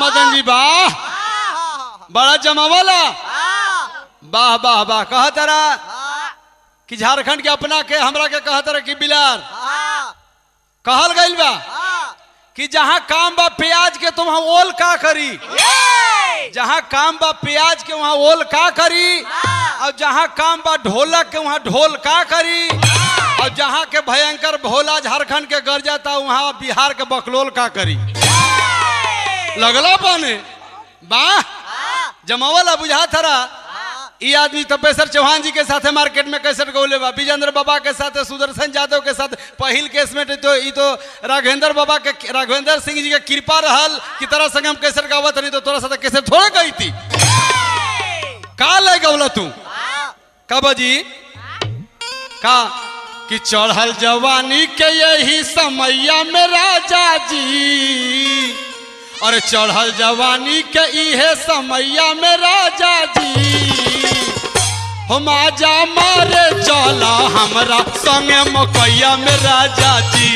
मदन जी वाह बड़ा जमावला वाह वाह वाह कहा तारा कि झारखंड के अपना के हमरा के कहा तारा कि बिलार कहल गइल बा कि जहाँ काम बा प्याज के तो वहाँ ओल का करी जहाँ काम बा प्याज के वहाँ ओल का करी और जहाँ काम बा ढोलक के वहाँ ढोल का करी और जहाँ के भयंकर भोला झारखंड के गर जाता वहाँ बिहार के बकलोल का करी लगला पाने वाह जमावला बुझा थरा ई आदमी तपेश्वर चौहान जी के साथे मार्केट में कैसेट गौले बा विजेंद्र बाबा के साथ सुदर्शन यादव के साथ पहिल केस में तो ई तो राघवेंद्र बाबा के राघवेंद्र सिंह जी के कृपा रहल कि तरह संग हम कैसेट गावत नहीं तो तोरा साथ कैसेट थोड़ा गई थी का ले गौला तू का बाजी का कि चढ़ल जवानी के यही समैया में राजा जी और चढ़ल जवानी के इहे समैया में राजा जी हम आजा मारे चला हमरा संगे मकैया में राजा जी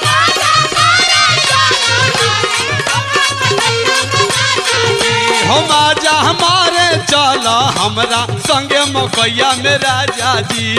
हम आजा हमारे चला हमरा संगे मकैया में राजा जी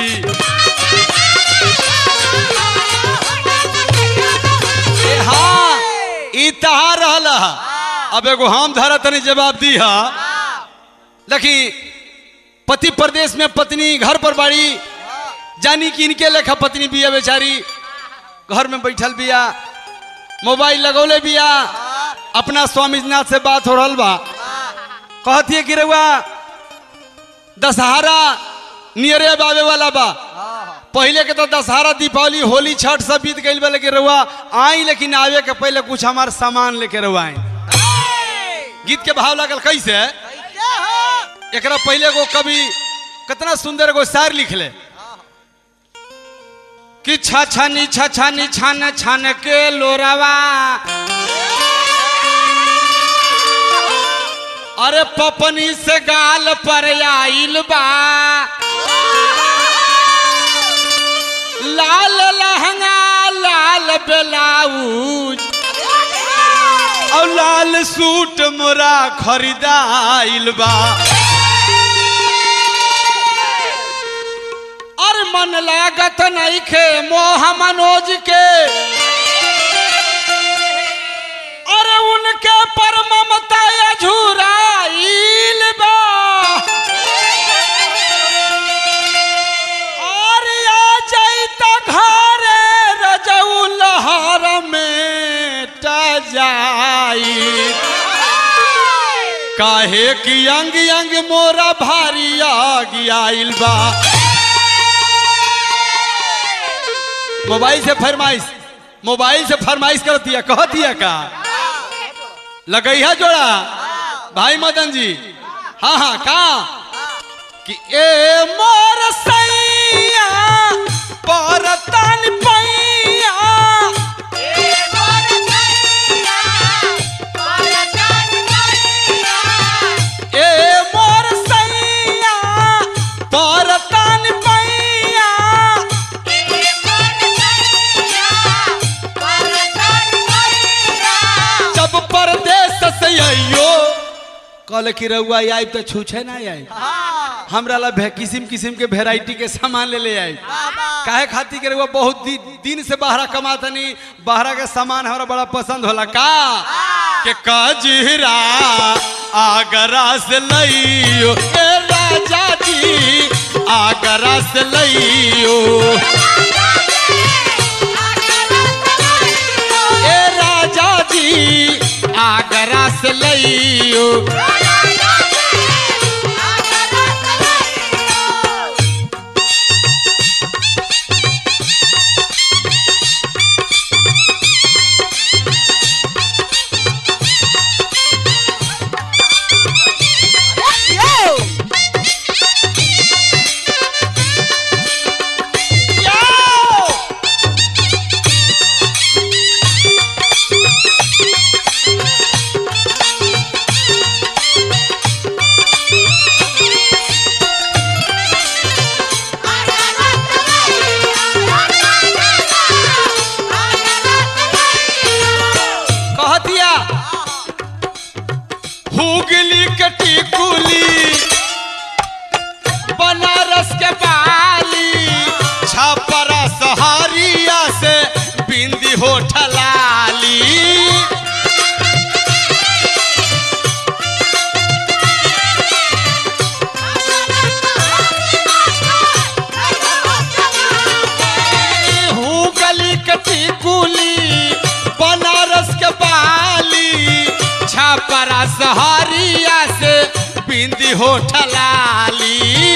ए हाँ ई तहा रहल हा। अब एगो हम धरा तनी जवाब दी हा देखी पति प्रदेश में पत्नी घर पर बाड़ी जानी कि इनके लेखा पत्नी बिया बेचारी घर में बैठल बिया मोबाइल लगौले बिया अपना स्वामीनाथ से बात हो रहल बा कहती है कि रउआ दशहरा नियरे बाबे वाला बा पहले के तो दशहरा दीपावली होली छठ सब बीत गई बा लेकिन रउआ आई लेकिन आवे के पहले कुछ हमार सामान लेके रउआ आई गीत के भाव लागल कैसे एकरा पहले गो कवि कितना सुंदर एगो शायर लिखले कि छछनी छछनी छन छन के लोरवा अरे पपनी से गाल पर आइल बा लाल लहंगा लाल ब्लाउज और लाल सूट मोरा खरीदाइल बा और मन लागत नहीं खे मोह मनोज के और उनके पर ममता झुराइल बा और आ जाइता घरे रजऊ लहर में टा जाई काहे कि अंग अंग मोरा भारी आग आइल बा मोबाइल से फरमाइश मोबाइल से फरमाइश कर दिया कह दिया का लगैया जोड़ा भाई मदन जी हाँ हाँ का कि ए मोर सैया परतन पैया ए मोर सैया परतन पैया जब परदेश से आइयो कल की रउआ आई तो छूछे ना आई हमरा ला भे- किस्म किस्म के वेराइटी के सामान ले ले आई काहे खातिर के रउआ बहुत दि, दिन से बाहरा कमातनी बाहरा के सामान हमरा बड़ा पसंद होला का के कजरा आगरा से लइयो ए राजा जी आगरा से लइयो ए राजा जी आगरा से लइयो हुगली के टिकुली बनारस के बाली छपरा सहारिया से बिंदी हो ठलाली हुगली के टिकुली बनारस के बाली छपरा सहारिया से बिंदी हो ठलाली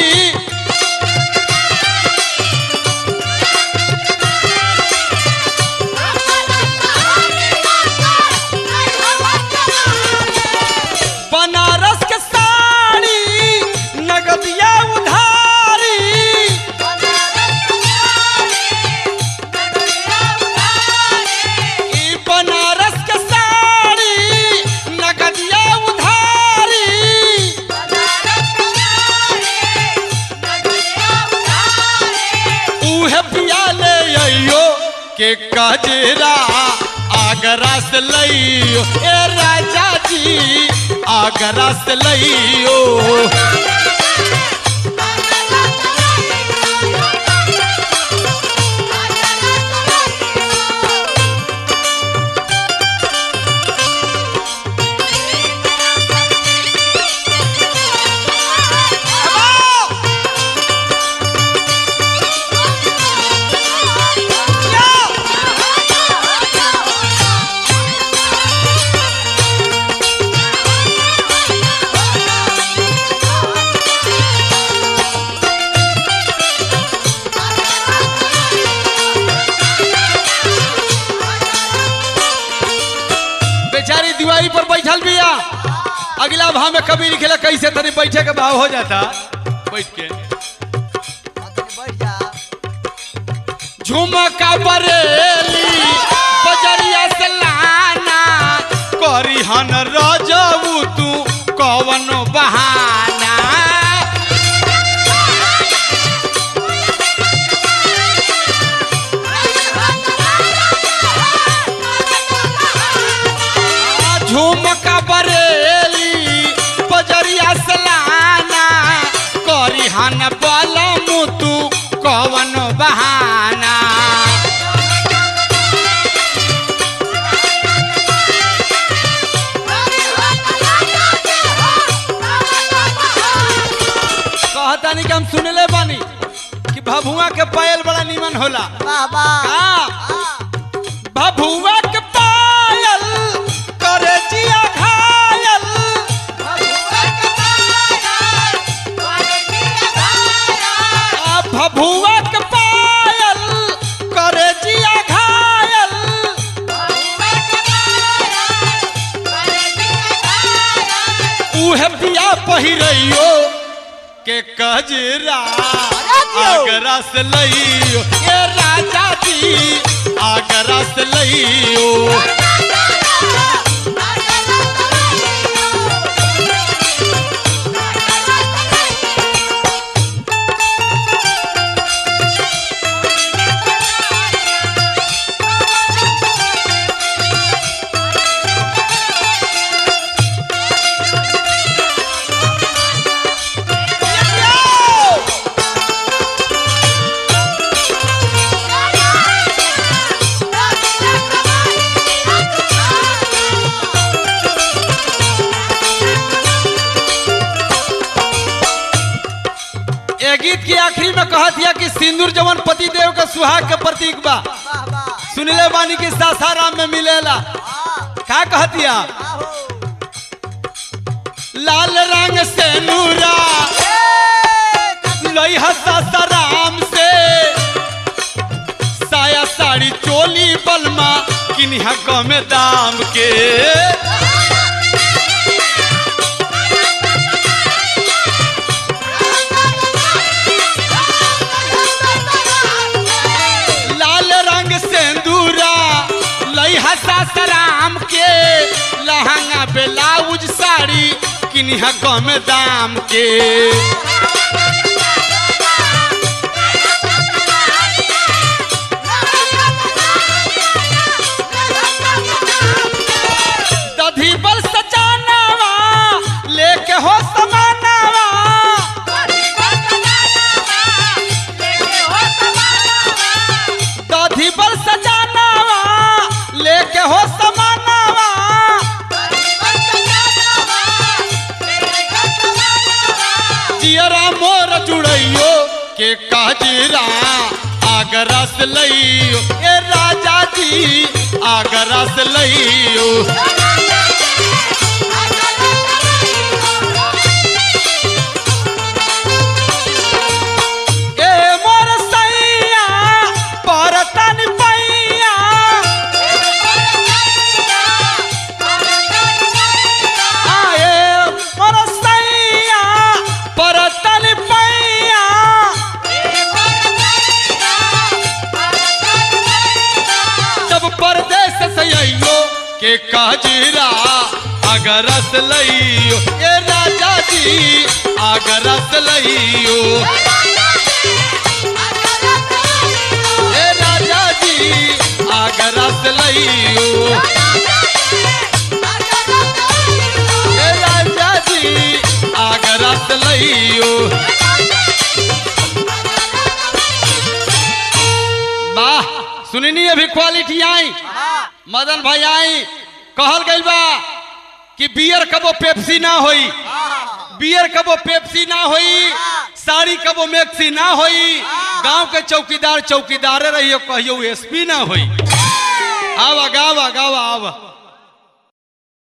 बनारस के साड़ी नगदिया उधारी ई बनारस के साड़ी नगदिया उधारी उहे पिया ले अइयो के कजरा आगरा से लइयो ए राजा जी आगरा से लइयो बेचारी दीवारी पर बैठल बिया अगला भाव में कभी लिखेला कैसे तनी बैठे के भाव हो जाता बैठ के झुमका बरेली बजरिया से लाना करी हन रजबू तू कवन बहाना झुमका बरेली बजरिया से लाना करी हन बलमू तू कवन बहाना कहतानी कि हम सुनले बानी कि भभुआ के पायल बड़ा नीमन होला का भभुआ के पायल करे जिया घायल आ भभुआ के पायल करे जिया घायल उहे पिया पहिरइयो के कजरा आगरा से लइयो ए राजा जी आगरा से लइयो ए गीत के आखिरी में कहत दिया कि सिंदूर जवन पति देव का सुहाग के प्रतीक बा सुनले बानी कि सासाराम में मिलेला का कहतिया लाल रंग से नूरा लई सासाराम से साया साड़ी चोली बलमा किनिहा कम दाम के लाल रंग सेंदूरा लई सासाराम के लहंगा ब्लाउज साड़ी किनिहा कम दाम के दधी बल सजानावा से लइयो ए राजा जी आगरा से लइयो ए मोर सैया परतन पैया आए मोर सैया परतन पैया जब परदेश से अइयो के काजरा अगरस लइयो ए राजा जी अगरस लइयो ए राजा जी अगरस लइयो ए राजा जी अगरस लइयो वाह सुननी अभी क्वालिटी आई मदन भाई आई कहल गइल बा कि बियर कबो पेप्सी ना होई बियर कबो पेप्सी ना होई साड़ी कबो मैक्सी ना होई गांव के चौकीदार चौकीदारे रहियो कहियो एसपी ना होई आवा गावा गावा आवा